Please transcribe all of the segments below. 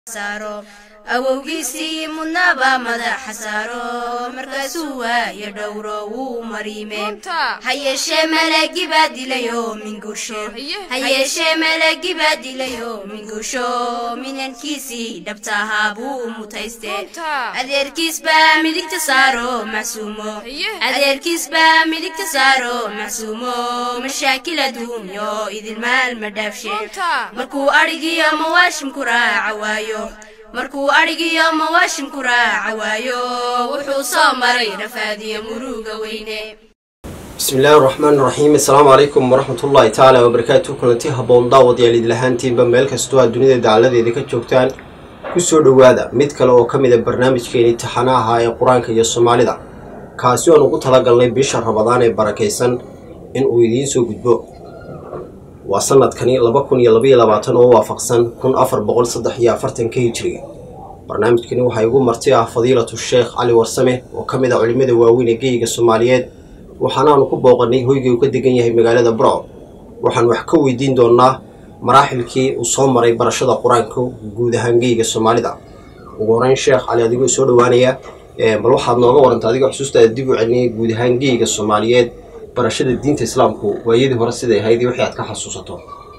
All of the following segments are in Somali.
saaro awowgiisii mudnaba madaxa saaro markaasuu waayo dhowro wuu mariime ha yeeshee malagi baa dilayo mingusho ha yeeshee malagi baa dilayo mingusho minankiisii dhabtahaa buu mutayste adeerkiis baa midigta saaro macsuumo adeerkiis baa midigta saaro macsuumo mashaakil adduunyo idilmaal ma dhaafshe markuu adhigiyo mawaashimku raaca waayo markuu adhigiyo mawaashimku raaca waayo wuxuu soo maray rafaadiyo muruga weyne bismi illaahi raxmaan raxiim assalaamu calaykum waraxmat ullaahi tacaala wabarakaatu kulanti haboon daawadayaal idlahaantiinba meel kastoo aad dunida dacaladeeda ka joogtaan kusoo dhowaada mid kale oo ka mid a barnaamijkeeni taxanaha ee qur-aanka iyo soomaalida kaasi oan ugu talagalnay bisha rabadaan ee barakaysan in uu idiin soo gudbo waa sanadkani laba kun iyo labaiyo labaatan oo waafaqsan kun afar boqol saddex iyo afartanka hijiriga barnaamijkani waxaa igu marti ah fadiilatu sheekh cali warsame oo ka mid ah culimmada waaweyn ee geyiga soomaaliyeed waxaana aanu ku booqannay hoygii uu ka degan yahay magaalada burco waxaan wax ka weydiin doonnaa maraaxilkii uu soo maray barashada qur-aanka guud ahaan geyiga soomaalida ugu horeyn sheekh cali adigoo soo dhowaanaya bal waxaad nooga waranta adigoo xusuustaada dib u celinaya guud ahaan geyiga soomaaliyeed barashada diinta islaamku waayadii hore siday ahayd wixii aad ka xasuusato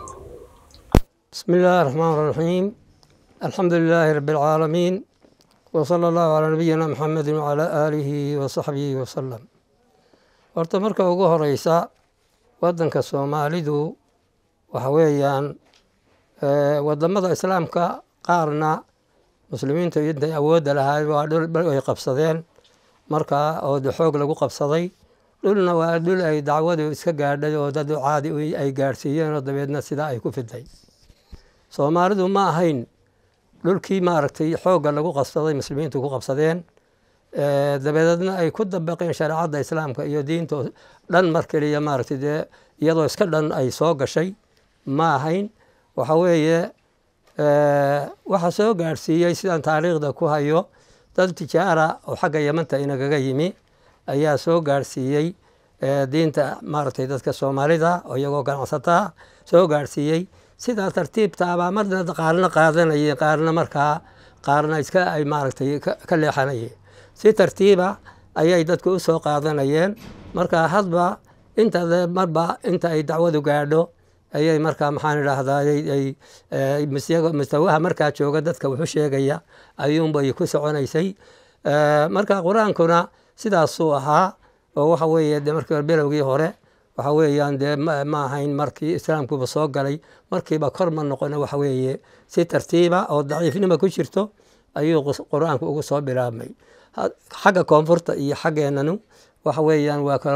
bismi illaahi raxmaan raxiim alxamdu lilaahi rabbi alcaalamiin wa sala allahu calaa nabiyina maxamedin wacalaa aalihi wa saxbihi wasalam horta marka ugu horeysa waddanka soomaalidu waxa weeyaan wadamada islaamka qaarna muslimiinta intay awoodda lahayd waa dhul ay qabsadeen markaa oo xoog lagu qabsaday dhulna waa dhul ay dacwadu iska gaadhay oo dad caadi ay gaadhsiiyeen oo dabeedna sidaa ay ku fiday soomaalidu ma ahayn dhulkii maaragtay xoogga lagu qabsaday muslimiintu ku qabsadeen dabadeedna ay ku dabaqeen shareecadda islaamka iyo diinta dhan mar keliya maaragtay dee iyadoo iska dhan ay soo gashay ma ahayn waxa weeye waxa soo gaadhsiiyey sidaan taariikhda ku hayo dad tijaara oo xagga yamanta inagaga yimi ayaa soo gaadhsiiyey diinta maaragtay dadka soomaalida oo iyagoo ganacsataa soo gaadhsiiyey sidaa tartiibtaabaa marna qaarna qaadanayeen qaarna markaa qaarna iska ay maaragtay ka leexanayeen si tartiiba ayay dadku u soo qaadanayeen markaa hadba inta marba inta ay dacwadu gaadho ayay markaa maxaan idhaahdaa mustawaha markaa jooga dadka wuxu sheegaya ayuunbay ku soconaysay marka qur-aankuna sidaasuu ahaa oo waxa weeye de markii bilowgii hore waxa weeyaan dee ma ahayn markii islaamkuba soo galay markiiba kor ma noqona waxa weeye si tartiiba oo daciifnima ku jirto ayuu qur-aanku ugu soo bilaabmay xagga koonfurta iyo xaggeenanu waxa weeyaan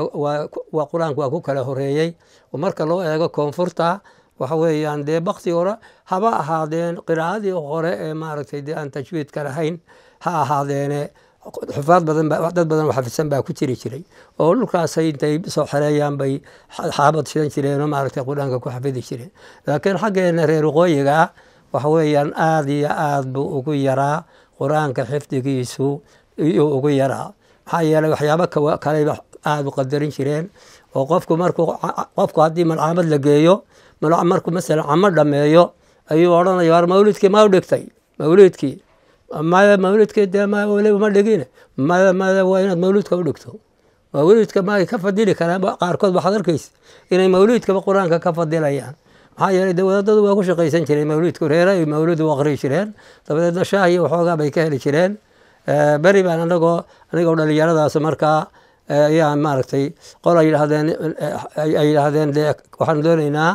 waa qur-aanku waa ku kala horeeyey oo marka loo eego koonfurta waxa weeyaan dee bakti hore haba ahaadeen qiraa'adii hore ee maaragtay dee aan tajwiidka lahayn ha ahaadeene xufaad badan dad badan oo xafisan baa ku jiri jiray oo dhulkaasay intay soo xereeyaan bay xaabad shidan jireen oo maaragtay qur-aanka ku xafidi jireen laakiin xaggeena reer waqooyiga ah waxa weeyaan aada iyo aada buu ugu yaraa qur-aanka xifdigiisu iyuu ugu yaraa maxaa yeeley waxyaabo kaleba aada u qadarin jireen oo qofku markuu qofku haddii malcaamad la geeyo markuu masalan camo dhameeyo ayuu odhanaya war mawlidkii ma u dhigtay mawlidkii maya mawlidkii dee ma dhigine maya maya waa inaad mawlidka u dhigto mawlidka ma ka fadili karaan qaarkood waxaad arkaysa inay mawlidkaba qur-aanka ka fadilayaan maxaa yeeley de wadaadadu waa ku shaqaysan jireen mawlidku reere ay mawlidu u aqri jireen dabadeedna shaah iyo waxoogaa bay ka heli jireen beri baan anagoo anigoo dhalinyaradaas markaa ayaa maaragtay qol ay yidhaahdeen ay yidhaahdeen de waxaan dooneynaa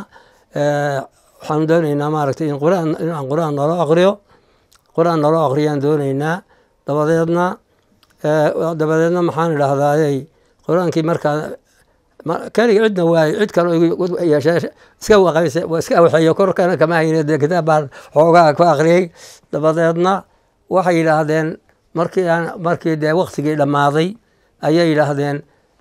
waxaan dooneynaa maaragtay in quraan inaan qur-aan nolo aqriyo qur-aan nolo aqriyaan dooneynaa dabadeedna dabadeedna maxaan idhahdaayey qur-aankii markaa keliga cidna waaye cid kale yeeshee iska waqayse iska waxeeyo korkana kama hayne dee kitaab baan xoogaa ku aqriyey dabadeedna waxay yidhaahdeen markii aan markii dee waktigii dhammaaday ayay yidhaahdeen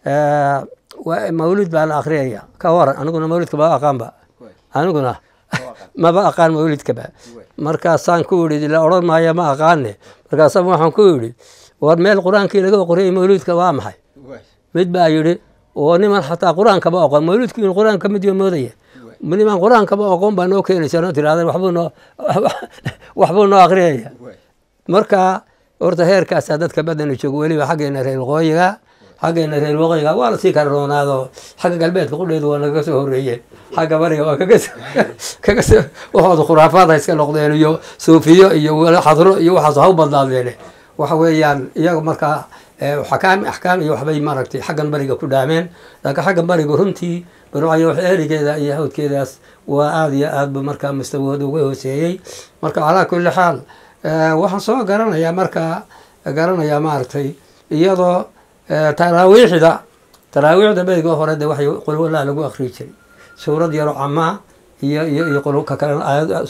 mawlid baa la akhriyaya ka waran aniguna mawlidka maba aqaanba aniguna maba aqaan mawlidkaba markaasaan ku idhi la odhan maayo ma aqaane markaasa waxaan ku idhi war meel qur-aankii laga oqriyay mawlidka waa maxay mid baa yidhi oo niman xataa qur-aankaba oqon mawlidku in qur-aan ka mid yo moodaya nimaan qur-aankaba aqoon baa noo keenaysa noo tiraada waxbuu noo waxbuu noo akhriyaya marka horta heerkaasaa dadka badana joogo weliba xaggeena reer waqooyiga xaggeena reer waqooyiga waa lasii kala roonaado xagga galbeedka qudheedu waa nagaga soo horreeyeen xagga bariga waa kaga kaga soo waxooda khuraafaad ha iska noqdeen iyo suufiyo iyo xadro iyo waxaas ha u badnaadeene waxa weeyaan iyaga markaa xakaam axkaam iyo waxbay maaragtay xaggan bariga ku dhaameen laakiin xaggan bariga runtii barwacyo wax erigeeda iyo hawdkeedaas waa aada iyo aad bu markaa mustawahooda uga hooseeyey marka calaa kulli xaal waxaan soo garanayaa markaa garanayaa maaragtay iyadoo taraawiixda taraawiixda beriga hore de waxay qulwalaa lagu akriyi jiray suurad yaro camaa iyo iyo iyo qulka kalena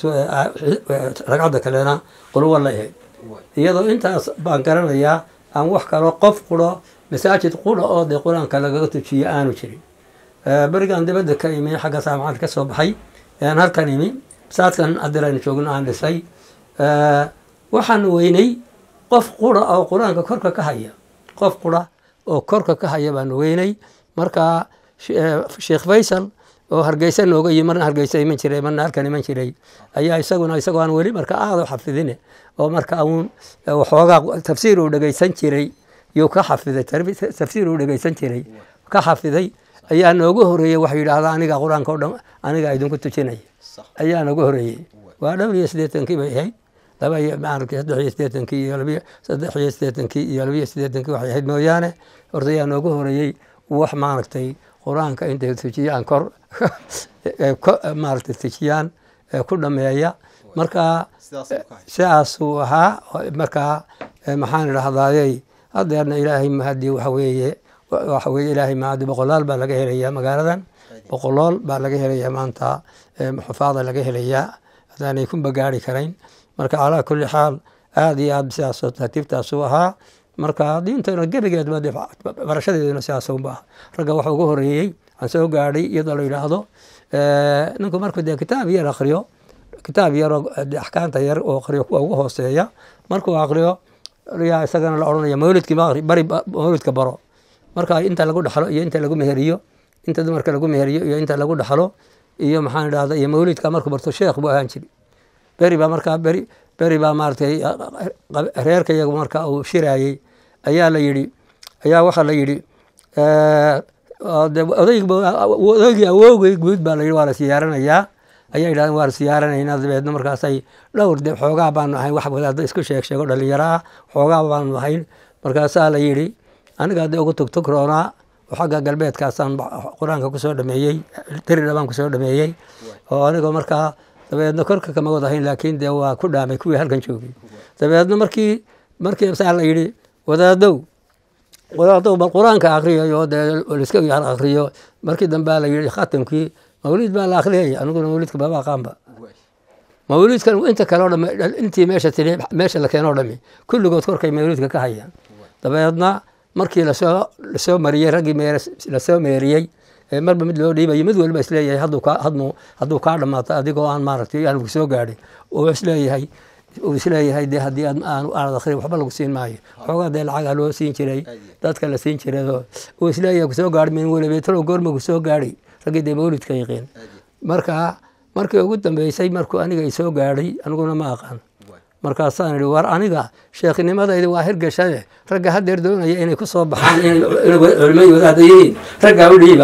ragcadda kalena qulwala ahayd iyadoo intaas baan garanayaa aan wax kaloo qof quro masaajid qura oo dee qur-aanka lagaga tujiyo aanu jirin berigaan dibadda ka imi xagga saamacad ka soo baxay aan halkan imi masaajidkan hadiraynu joogno aan dhisay waxaan weynay qof qura oo qur-aanka korka ka haya qof qura oo korka ka haya baan weynay marka sheekh faysal oo hargeysa nooga yimi marna hargeysa iman jiray marna halkan iman jiray ayaa isaguna isagoo aan weli marka aada u xafidine oo marka uun waxoogaa tafsiir uu dhegeysan jiray yuu ka xafiday tafsiir uu dhegeysan jiray ka xafiday ayaa nooga horeeyey waxa yidhaahda aniga qur-aanka o dhan aniga idinku tujinaya ayaa nooga horeeyey waa dhowr iyo siddeetankii bay ahayd laba iyo maaragtay saddex iyo siddeetankii iyo labiyo saddex iyo siddeetankii iyo labiyo siddeetankii waxay ahayd mooyaane horta ayaa nooga horeeyey wax maaragtay qur-aanka intay tujiyaan kor maaragtay tujiyaan ku dhameeya marka sidaasuu ahaa markaa maxaan idhahdaayey hadeerna ilaahay mahadi waxa weeye waxa weye ilaahay mahadi boqolaal baa laga helayaa magaaladan boqolool baa laga helayaa maanta xufaada laga helayaa hadaanay ku bagaari karayn marka calaa kulli xaal aada iyo aad sidaas tartiibtaasuu ahaa marka diintana gebigeedba barashadeeduna sidaasunba ah ragga waxa ugu horeeyey aan soo gaadhay iyadoo la yidhaahdo ninku markuu dee kitaab yar akriyo kitaab yaroo axkaamta yar oo akriyo kuwa ugu hooseeya markuu akriyo yaa isagana la odhanaya mawlidkii bari mawlidka baro marka inta lagu dhaxlo iyo inta lagu meheriyo inta dumarka lagu meheriyo iyo inta lagu dhaxlo iyo maxaan idhahda iyo mawlidka markuu barto sheekh buu ahaan jiri beri baa markaa beri beri baa maaragtay reerka iyagu marka uu shiraayey ayaa la yidhi ayaa waxaa la yidhi odaygii awowgay guud baa la yidhi waa la siyaaranayaa ayaa yidhahdeen waa la siyaaranaynaa dabeedna markaasay dhowr de xoogaa baanu ahayn wax wadaadda isku sheeg sheego dhalinyaro ah xoogaa baanu ahayn markaasaa la yidhi aniga de ugu tugtugroonaa oo xagga galbeedkaasaan qur-aanka kusoo dhameeyey diridha baan kusoo dhameeyey oo anigoo markaa dabeedna korka kama wadahayn laakiin dee waa ku dhaamay kuwii halkan joogay dabeedna markii markii saa la yidhi wadaadow wadaadow bal qur-aanka akriyayo dee liska yar akriyo markii dambea la yidhi khatamkii mawlid baa la akhriyaya aniguna mawlidka baba aqaanba mawlidkan inta kale o dham intii meesha tiri meesha la keenoo dhami kulligood korkay mawlidka ka hayaan dabeedna markii lasoo lasoo mariyey raggii meer lasoo meeriyey marba mid loo dhiibayo mid waliba isleeyahay hadduu kaa dhamaato adigoo aan maaragtay aan soo gaadhin uu isleeyahay uu isleeyahay de haddii aanad akrin waxba lagu siin maayo xoogaa dee lacagaa loo siin jiray dadka la siin jirayoo uu isleeyahay kusoo gaadhi min weliba talow goorma kusoo gaadhay raggii dee mawlidka yaqiin marka markii ugu dambeysay markuu aniga i soo gaadhay aniguna ma aqaan markaasaan idhi war aniga sheekhnimadayda waa hirgashade ragga hadeer doonaya inay ku soo baxaan inay culimay wadaada yihiin raggaa u dhiiba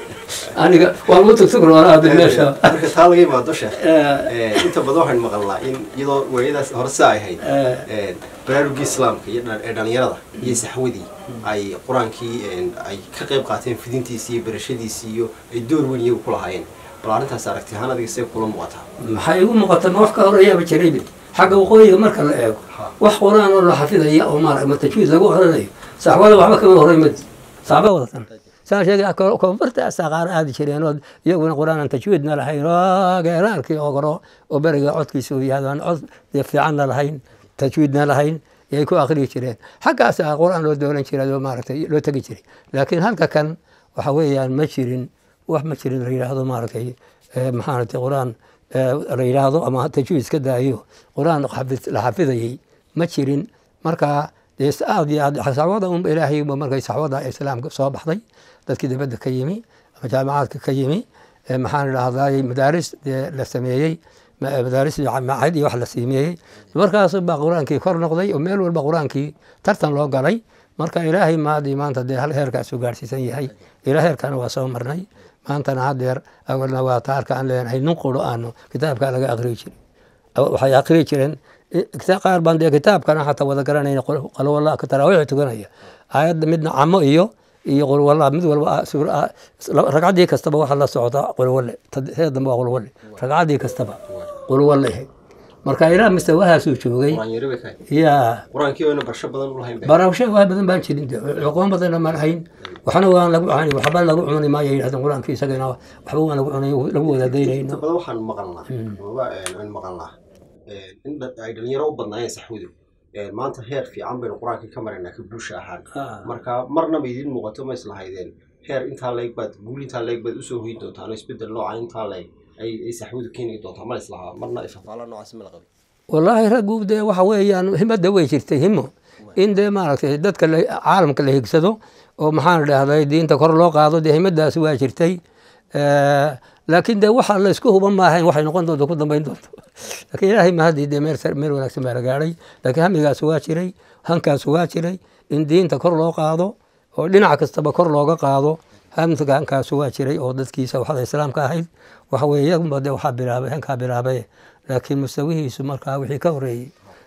aniga waa u tugtugroonaaday meesha marka taa laga imaado sheekh inta badan waxaan maqalnaa in iyadoo waayadaas hore saa ay ahayd baraarugii islaamka iyo ee dhalinyarada iyo saxwadii ay qur-aankii ay ka qayb qaateen fidintiisii iyo barashadiisii iyo ay door weyn iyagu ku lahaayeen bal arrintaas aragti ahaan adiga see kula muuqataa maxay igu muuqata ma wax ka horeeyaaba jiraybe xagga waqooyiga marka la eego wax qur-aan oo la xafidaya oo maarag ma tajwiid lagu oranayo saxwada waxba kama horey mad saxba wadatan saa sheegay koonfurta qaar aadi jireen oo iyaguna qur-aan aan tajwiidna lahayn oo geeraarkii ogoro oo beriga codkiisa uu yahay aan cod fiicanna lahayn tajwiidna lahayn yay ku akriyi jireen xaggaas qur-aan loo doonan jiray oo maaragtay loo tegi jiray laakiin halka kan waxa weeyaan ma jirin wax ma jirin la yidhaahdo maaragtay maxaanatay qur-aan la yidhaahdo ama tajwiid iska daayo qur-aan la xafidayey ma jirin marka dee aad iyo aad saxwada unba ilaahay markay saxwada islaamka soo baxday dadkii dibadda ka yimi ama jaamacaadka ka yimi maxaan idhahday madaaris dee la sameeyey madaaris maacid iyo wax la sameeyey markaas baa qur-aankii kor noqday oo meel walba qur-aankii tartan loo galay marka ilaahay maadii maanta dee hal heerkaasuu gaarhsiisan yahay ilaa heerkana waa soo marnay maantana hadeer awalna waa taarka aan leenahay nin quro aanu kitaabka laga aqriyi jirin waxay aqriyi jireen qaar baan dee kitaabkana xataa wada garanayna qalwalla ka taraawiix tukanaya aayadda midna camo iyo iyo qulwalla mid walba ragcaddii kastaba waxa la socota qulwalle see dambe waa qulwalle ragcaddii kastaba qulwalle ahayd marka ilaa mustawahaasuu joogay ya barasho waa badan baan jirin aqoon badanna ma lahayn waxna waan lagu cani waxba lagu cuni maayo yidhahdeen qur-aanka isagana waxba waan lagu cunay lagu wadaadaynayno badan waxaan maqalnaa aan maqalnaa in ay dhalinyaro u badnaayeen saxwadu maanta heer fiican baynu qur-aanka ka maraynaa ka bulsha ahaan marka marnaba idin muuqato ma islahaydeen heer intaa leeg baad guul intaa leeg baad usoo hoyin doontaan oo isbedel nooca intaa leeg ay saxwadu keeni doontaa ma islahaa marna ifafaala noocaasi ma la qabin wallaahi raggu dee waxa weeyaan himadda way jirtay himo in dee maaragtay dadka caalamka la higsado oo maxaan idhahday diinta kor loo qaado dee himadaasi waa jirtay laakiin dee waxa la isku huban maahayn waxay noqon doonto ku dambeyn doonto laakiin ilaahay mahadii dee meel meel wanaagsan baa la gaadhay laakiin hamigaas waa jiray hankaas waa jiray in diinta kor loo qaado oo dhinac kastaba kor looga qaado hamka hankaas waa jiray oo dadkiisa waxda islaamka ahayd waxa weeye iyagunba dee waxaa bilaabay hankaa bilaabay laakiin mustawihiisu markaa wixii ka horeeyey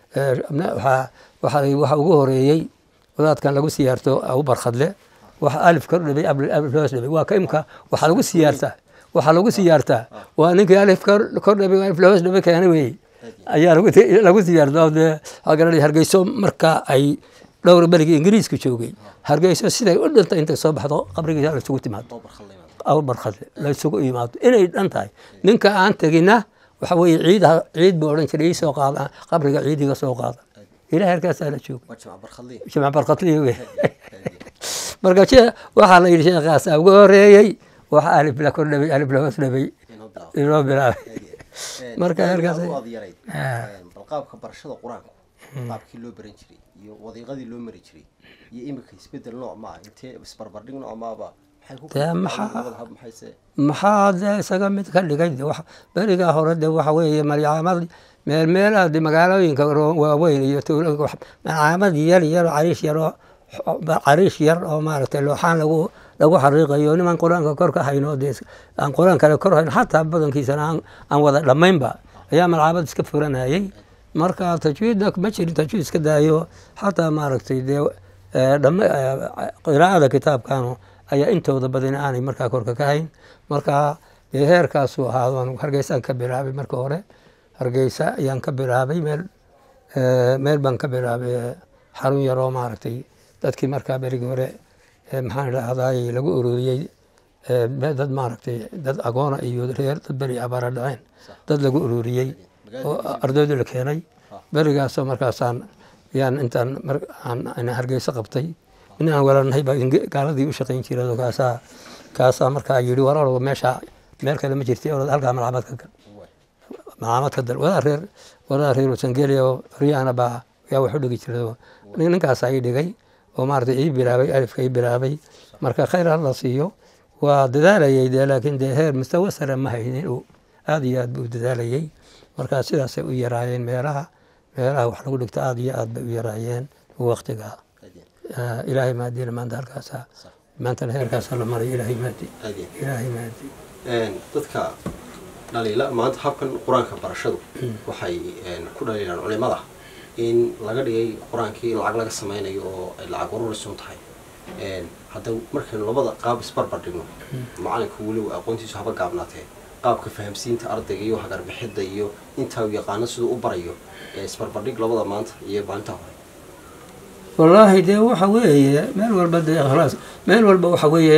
waxa ugu horeeyey wadaadkan lagu siyaarto abu barkhadle waxa alif kor dhibay alif hoos dhibay waa ka imka waxaa lagu siyaartaa waxaa lagu siyaartaa waa ninkii alif kor dhibay alif hoos dhibay keena weeye ayaa lagu siyaartaa dee agaranay hargeyso marka ay dhowr berigii ingiriiska joogay hargeyso siday u dhintay intay soo baxdo qabrigiisa la isugu timaado abu barkhadle la isugu imaado inay dhan tahay ninka aan tegina waxa weeye ciid ciid buu odhan jiray iisoo qaada qabriga ciidiga soo qaada ilaah halkaasaa la jooga jamc barkatliya wey marka waxaa la yidhi sheekhaasa ugu horeeyey waxa alif la kor dhabay alif la hoos dhabay inoo bilaabay marka halkaas qaabka barashada qur-aanku qaabkii loo baran jiray iyo wadiiqadii loo mari jiray iyo imika isbedel nooc maa intee isbarbardhig nooc maaba maxaa dee isaga mid ka dhigay berigaa hore de waxa weeye malcaamad meel meelaha de magaalooyinka waaweyn iyo tuulooyinka malcaamad yar yar cariish yaroo cariish yar oo maaragtay looxaan lagu lagu xariiqayo niman qur-aanka kor ka hayno dee aan qur-aan kale kor hayno xataa badankiisana aan aan wada dhammaynba ayaa malcaamad iska furanayay marka tajwiidna ma jirin tajwiid iska daayo xataa maaragtay dee qiraa'ada kitaabkanu ayaa intooda badan aanay markaa korka ka hayn marka dee heerkaasuu ahaado hargeysaan ka bilaabay marka hore hargeysa ayaan ka bilaabay meel meel baan ka bilaabay xarun yaroo maaragtay dadkii markaa berigii hore maxaan idhahday lagu ururiyey dad maaragtay dad agoona iyo reer dad beri abaara dhaceen dad lagu ururiyey oo ardaydu la keenay berigaasoo markaasaan yaan intaan hargeysa qabtay inaan walaalnahay baa gaaladii u shaqayn jiray kaasaa kaasaa markaa yidhi walaalow meesha meel kale ma jirtay orod halkaa malcamad ka gal malcamad ka dal wadaa reer wadaa reer wasangelia oo riyaana baa yaa wax u dhigi jiray ninkaasaa ii dhigay oo maaragtay ii bilaabay alifka ii bilaabay marka khayr hala siiyo waa dadaalayay dee laakiin dee heer mustawa sare ma haynin uu aad iyo aad buu dadaalayay marka sidaasay u yaraayeen meelaha meelaha wax lagu dhigto aad iyo aad bay u yaraayeen waktigaa ilaahay maadina maanta halkaasa maantana heerkaasa la maray ilaahay maadi ilaahay maadi dadka dhaliila maanta habkan qur-aanka barashadu waxay ku dhaliilaan culimada in laga dhigay qur-aankii in lacag laga sameynayo oo ay lacag ururisun tahay hadda markaynu labada qaab isbarbar dhigno macalinka weliba aqoontiisu haba gaabnaatee qaabka fahamsiinta ardayga iyo hagarbixidda iyo intaa u yaqaano siduu u barayo isbarbardhig labada maanta iyo maalintaa hore wallaahi dee waxa weeye meel walba dee ikhlaas meel walba waxa weeye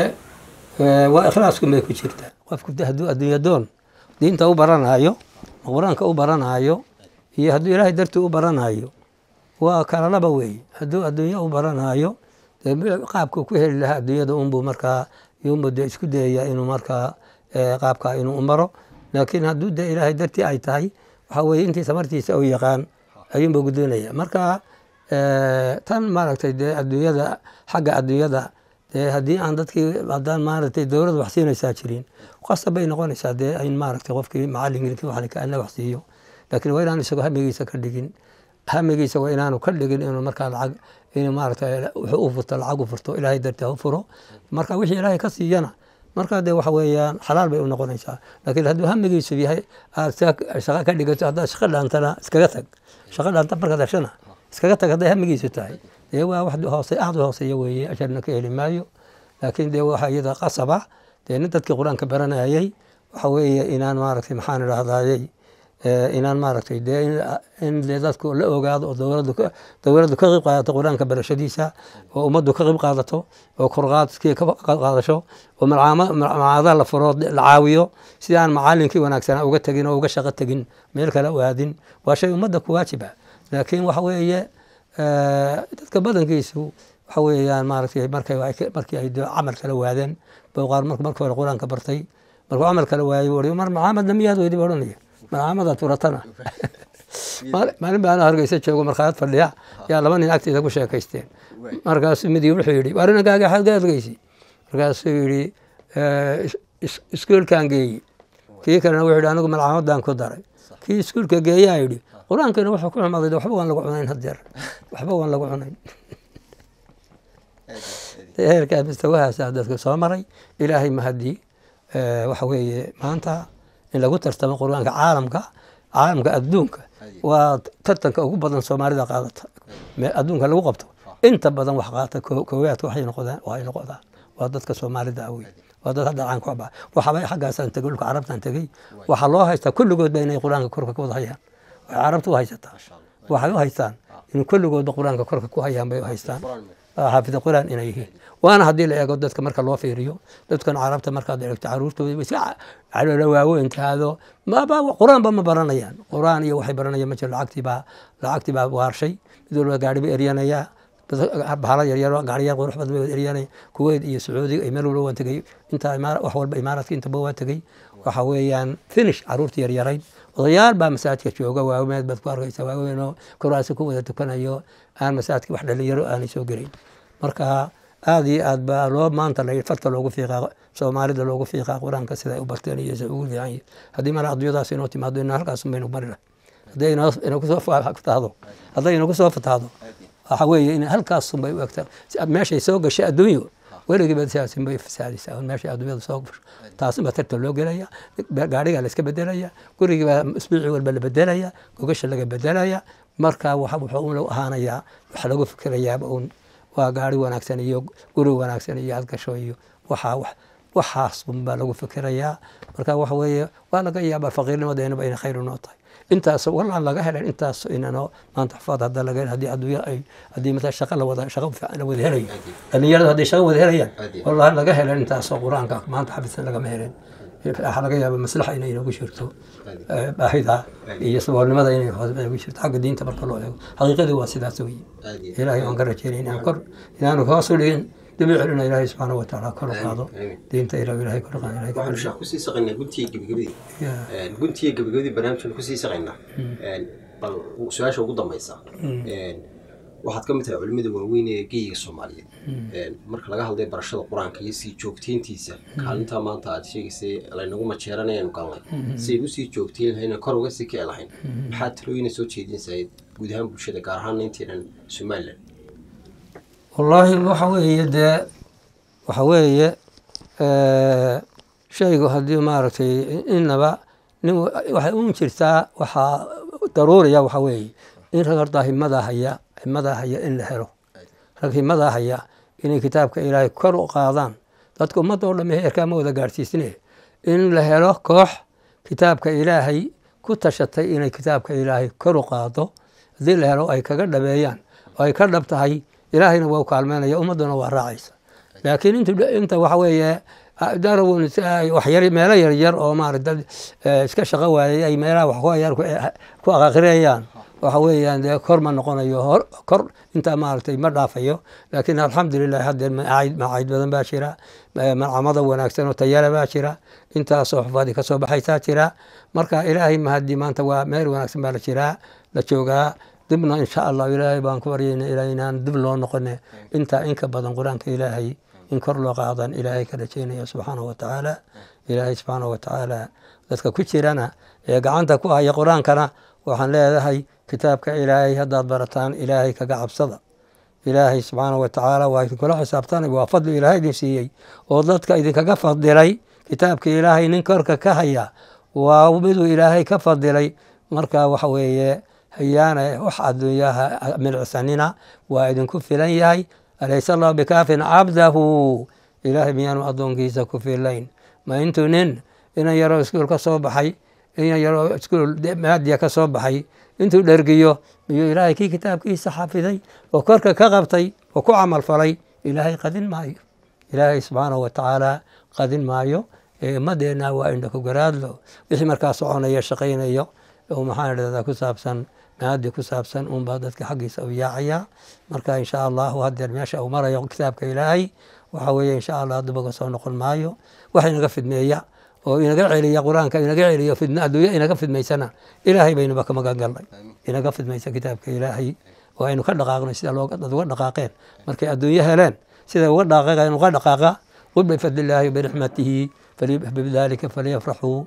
waa ikhlaasku may ku jirtaa qofku hadduu adduunya doon diinta u baranaayo qur-aanka u baranaayo iyo hadduu ilaahay dartii u baranaayo waa kala laba weeye hadduu adduunya u baranaayo dee qaabku ku heli lahaa adduunyada unbuu markaa yunbuu dee isku dayayaa inuu markaa qaabkaa inuu maro laakiin hadduu dee ilaahay dartii ay tahay waxa weeye intii samartiisa u yaqaan ayuunba guddoonaya marka tan maaragtay dee adduunyada xagga adduunyada dee haddii aan dadkii haddaan maaragtay dowladda wax siinaysaa jirin qasab bay noqonaysaa dee in maaragtay qofkii macallinkii waxna wax siiyo laakiin waa inaan isagoo hamigiisa ka dhigin hamigiisa waa inaanu ka dhigin inuu markaa lacag inuu maaragtay wuxuu u furto lacag u furto ilaahay dartii u furo marka wixii ilaahay ka siiyana markaa dee waxa weeyaan xalaal bay u noqonaysaa laakiin hadduu hamigiisu yahay aad shaqo ka dhigato haddaad shaqo dhaantana iskaga tag shaqo dhaanta markaad heshana iskaga tag hadday hamigiisu tahay dee waa wax hoose aad u hooseeya weeye ajarna ka heli maayo laakiin dee waxa iyada qasaba dee nin dadkii qur-aanka baranayay waxa weeye inaan maaragtay maxaan idhahdayey inaan maaragtay dee in dee dadku la ogaado oo dowladdu dowladdu ka qayb qaadato qur-aanka barashadiisa oo ummaddu ka qayb qaadato oo korqaadkii ka qaadasho oo macaadaha la furo la caawiyo si aan macalinkii wanaagsanaa uga tegin oo uga shaqo tegin meel kale u aadin waa shay ummadda ku waajiba laakiin waxa weeye dadka badankiisu waxa weeyaan maaragtay markay markii ay camal kala waadeen qaar markii hore qur-aanka bartay markuu camal kala waayey wari mar maxaamedna miyaad weydi odhanaya marxamadaad furatana maalin baa ana hargeysa joogo markhaayad fadhiya yaa laba nin agteeda ku sheekaysteen markaasuu midii wuxuu yidhi war inankaaga xaad ka adgeysi markaasuu yidhi iskuolkaan geeyi kii kalena wuxuu yidhi anigu malcamadan ku daray kii iskuolka geeyaa yidhi qur-aankana wuxuu ku xumaaday waxba waan lagu cunayn hadeer waxba waan lagu cunayn heerkaa mustawahaasaa dadka soo maray ilaahay mahadii waxa weeye maanta in lagu tartamo qur-aanka caalamka caalamka adduunka waa tartanka ugu badan soomaalida qaadata adduunka lagu qabto inta badan wax qaata koowaadka waxay noqdaan waxay noqdaan waa dadka soomaalida awey waa dad hadda caan ku ba waxaba xaggaasaan tegey dhulka carabtaan tegey waxaa loo haystaa kulligoodba inay qur-aanka korka ku wada hayaan waxay carabta u haysataa waxay u haystaan in kulligoodba qur-aanka korka ku hayaan bay u haystaan xaafida qur-aan inay yihiin waana haddii la eego dadka marka loo fiiriyo dadkan carabta markaad eegto caruurtooda iska caloola waaweyntaado qur-aanba ma baranayaan qur-aan iyo waxay baranayaan ma jiro lacagtiibaa lacagtii baa waarshay mid walba gaari ba eryanayaa bahala yaryar gaariyaal qurux badan bay eryanaya kuweyt iyo sacuudiga iyo meel walba waan tegey intaa wax walba imaaraadka intaba waa tegey waxa weeyaan finish caruurta yaryarayd odayaal baa masaajidka jooga waaweed baad ku arkaysa waaweyn oo kuraasi ku wada tukanayo aan masaajidka wax dhalinyaro aanay soo gelayn marka aada iyo aad baa loo maanta la farta loogu fiiqaa soomaalida loogu fiiqaa qur-aanka sida ay u barteen iyo sida ugu fiican yihin haddii mala adduunyadaas inoo timaado ina halkaas baynu mari lahay hadday inoo kusoo fatahdo hadday inoo kusoo fatahdo waxa weeye in halkaasun bay u egtaa meeshay soo gashay adduunyo weligiiba siyaasin bay fasaadaysaa meeshay adduunyada soo gasho taasin baa tartan loo gelaya gaadhigaa la iska bedelaya gurigiibaa isbuuci walba la bedelaya gogasha laga bedelaya marka wuxuu ahaanayaa wax lagu fikirayaaba uun waa gaari wanaagsan iyo guri wanaagsan iyo adgasho iyo waxaa waxaas unbaa lagu fikirayaa marka waxa weeye waa laga yaabaa faqiirnimadeenaba inay khayr unoo tahay intaas wallaan laga helen intaas inano maanta xafaad hadda laga hel haddii adduunya ay haddii mata shaqa la wada shaqa la wada helayo dhalinyaradu hadday shaqa wada helayaan wallahi laga helen intaasoo qur-aanka maanta xafisan lagama helen waxaa laga yaaba maslaxa inay inoogu jirto baahida iyo saboolnimada inay inoogu jirto xagga diinta marka loo eego xaqiiqadii waa sidaas weye ilaahay waan ka rajeynay inaan kor inaanu hoos u dhigin dib u celina ilaahay subxaana wa tacaala kor u qaado diinta ilah ilahay kor u qaado ilahay waxaanu sheekh kusii saqaynaa guntiga gebagabadii guntiga gebagabadii barnaamijkan kusii saqaynaa bal su-aasha ugu dambaysa waxaad ka mid tahay culimada waaweyn ee geyiga soomaaliyeed marka laga hadlay barashada qur-aanka iyo sii joogteyntiisa kaalintaa maanta aad sheegaysay laynagu majeeranayanu galnay si ay usii joogteyn lahayna kor uga sii kici lahayn maxaad talooyina soo jeedinaysayd guud ahaan bulshada gaar ahaan inteenan somalilan wallaahi waxa weeye dee waxa weeye shaygu haddii maaragtay inaba nin waxay un jirtaa waxaa daruuriya waxa weeye in rag horta himadaa haya himadaa haya in la helo rag himadaa haya inay kitaabka ilaahay kor u qaadaan dadka ummadda oo dhamme heerkaa ma wada gaadhsiisine in la helo koox kitaabka ilaahay ku tashatay inay kitaabka ilaahay kor u qaado haddii la helo ay kaga dhabeeyaan oo ay ka dhab tahay ilaahayna waa u kaalmeynaya ummadduna waa raacaysa laakiin inta waxa weeye darawun waxyar meelo yaryar oo maarata dad iska shaqo waayay ay meelaha wax ku ayar ku aqaqrinayaan waxa weeyaan dee kor ma noqonayo hor kor intaa maaragtay ma dhaafayo laakiin alxamdulilah haddee macayd badan baa jira malcamada wanaagsan oo tayala baa jira intaasoo xufaadi ka soo baxaysaa jira marka ilaahay mahadii maanta waa meel wanaagsan baa la jiraa la joogaa dibna insha allah ilaahay baan ku baryayna ilaa inaan dib loo noqone intaa inka badan qur-aanka ilaahay in kor loo qaadan ilaahay ka rajaynaya subxaanahu watacaala ilaahay subxaanahu watacaala dadka ku jirana ee gacanta ku haya qur-aankana waxaan leedahay kitaabka ilaahay haddaad barataan ilaahay kaga cabsada ilaahay subxaanahu watacaala waa idinkula xisaabtanay waa fadli ilaahay idin siiyey oo dadka idinkaga fadilay kitaabka ilaahay nin korka ka haya waa miduu ilaahay ka fadilay marka waxa weeye hayaana wax adduunyaha milcsanina waa idinku filan yahay alaysa allahu bikaafin cabdahu ilaahay miyaanu addoonkiisa ku filayn ma intuu nin inan yaroo iskuul ka soo baxay inan yaroo iskuul maadiya ka soo baxay intuu dhergiyo miyuu ilaahay kii kitaabkiisa xafiday oo korka ka qabtay oo ku camal falay ilaahay qadin maayo ilaahay subxaanahu watacaala qadin maayo ee ummadeenna waa indhaku garaadlo wixii markaa soconaya shaqaynayo oo maxaan idhahdaa ku saabsan maadi ku saabsan unbaa dadka xaggiisa u yaacaya marka insha allahu hadeer meesha uu marayo kitaabka ilaahay waxa weeye insha allah dubaga soo noqon maayo wax inaga fidmeeya oo inaga celiya qur-aanka inaga celiyo fidna adduunya inaga fidmaysana ilaahay baynuba ka magan galnay inaga fidmaysa kitaabka ilaahay oo aynu ka dhaqaaqnay sida dad uga dhaqaaqeen markay adduunyo heleen sida uga dhaqaaqeen uga dhaqaaqa qul bifadlillaahi biraxmatihi bidalika falyafraxuu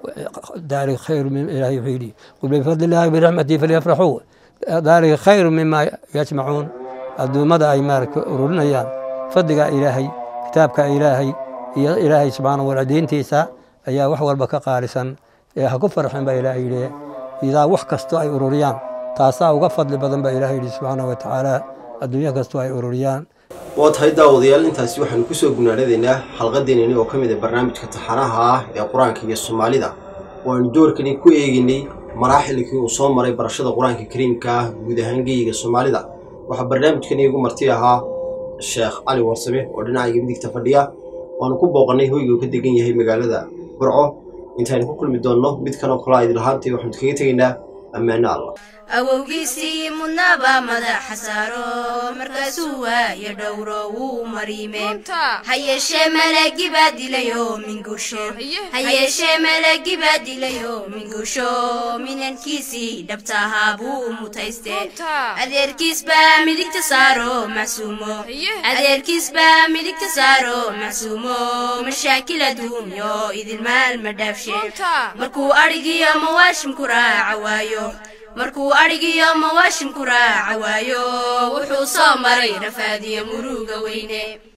ذلك خير من إلهي يحيي قل بفضل الله برحمته فليفرحوا ذلك خير مما يجمعون الدومدا أي مارك رولنيان فضل إلهي كتابك إلهي إلهي سبحانه وتعالى دينتيسا أيا wax walba ka qaalisan ee ha ku farxin baa ilaahay yidhi idaa wax kasto ay ururiyaan taasaa uga fadli badan baa ilaahay yidhi subxaanahu watacaala adduunyo kasto ay ururiyaan waa tahay daawadayaal intaasi waxaanu kusoo gunaanadaynaa xalqadeenani oo ka mid a barnaamijka taxanaha ah ee qur-aanka iyo soomaalida waanu doorkani ku eegaynay maraaxilkii uu soo maray barashada qur-aanka kariimka ah guud ahaan geyiga soomaalida waxaa barnaamijkani igu marti ahaa sheekh cali warsame oo dhinacayga midigta fadhiya waanu ku booqannay hoyga uu ka degan yahay magaalada burco intaaynu ku kulmi doonno mid kaloo kalaa idin lahaantay waxaanu kaga tegaynaa ammaano allah awowgiisii mudnaba madaxa saaro markaasuu waayo dhowro wuu mariime ha yeeshee malagi baa dilayo mingusho ha yeeshee malagi baa dilayo mingusho minankiisii dhabta ahaa buu mutayste adeerkiis baa midigta saaro macsuumo adeerkiis baa midigta saaro macsuumo mashaakil adduunyo idin maal ma dhaafshe markuu adhigiyo mawaashimku raaca waayo markuu adhigiyo mawaashimku raaca waayo wuxuu soo maray rafaadiyo muruga weyne